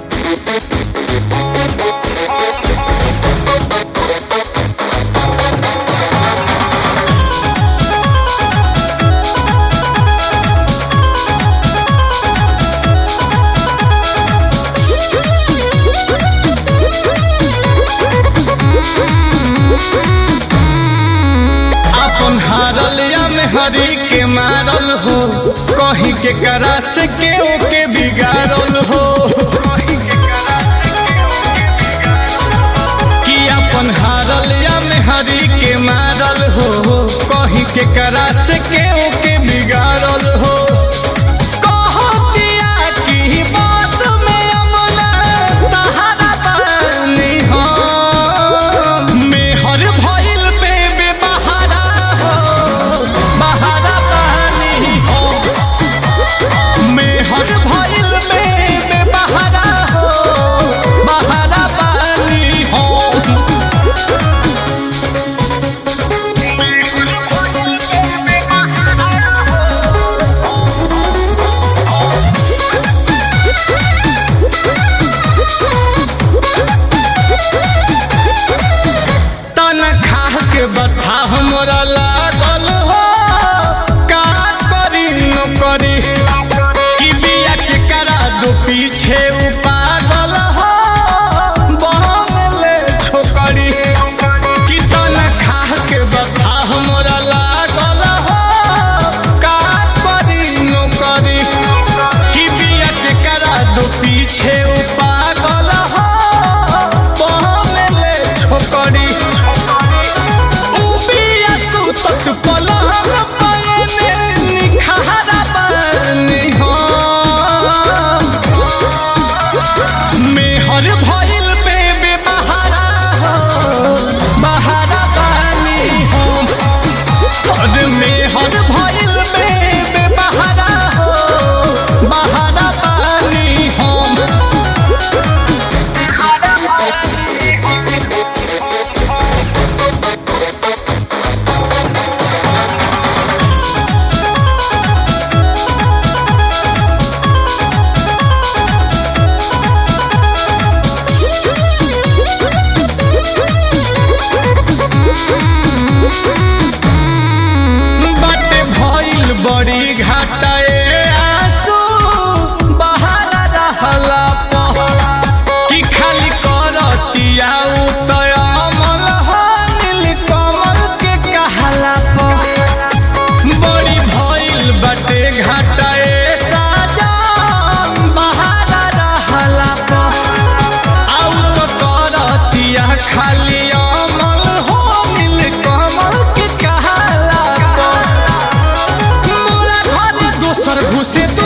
अपन हारल या में हरी के मारल हो कहीं के करा से के ओके बिगाड़ल हो कि अपन हारल या में हरी के मारल हो कहीं के करा से के ओके बिगाड़ल हो कहतिया कि बस में अमला तहरा बानी हम। मेहर भइल पे बेबहारा हो, बहारा बानी हम। मेहर भइल पे बेबहारा हो, बहारा बानी हम। तनखा के बथा हमरा लागल हो का करी न करी कि बिया के करा दो पीछे उ पागल हो बहले छोकरी कि तनखा के बथा हमरा लागल हो का करी न करी कि बिया के करा दो पीछे उ पागल हो बहले छोकरी उबिया सुतत पलंग पयने निखारा बानी हम। मेहर भइल पे बेबहारा हो, बहारा बानी हम। और मेहर भइल पे बेबहारा हो, बहारा बानी हम। बाटे भइल बड़ी घाटाए आंसू बहारा रहला प कि खाली करतिया उतय अमल हो नील कमल के कहला प बड़ी भइल बाटे घाटाए साजन बहारा रहला प आउ तो करतिया खाली अमल हो नील कमल के कहला प मोरा घरे दोसर घुसे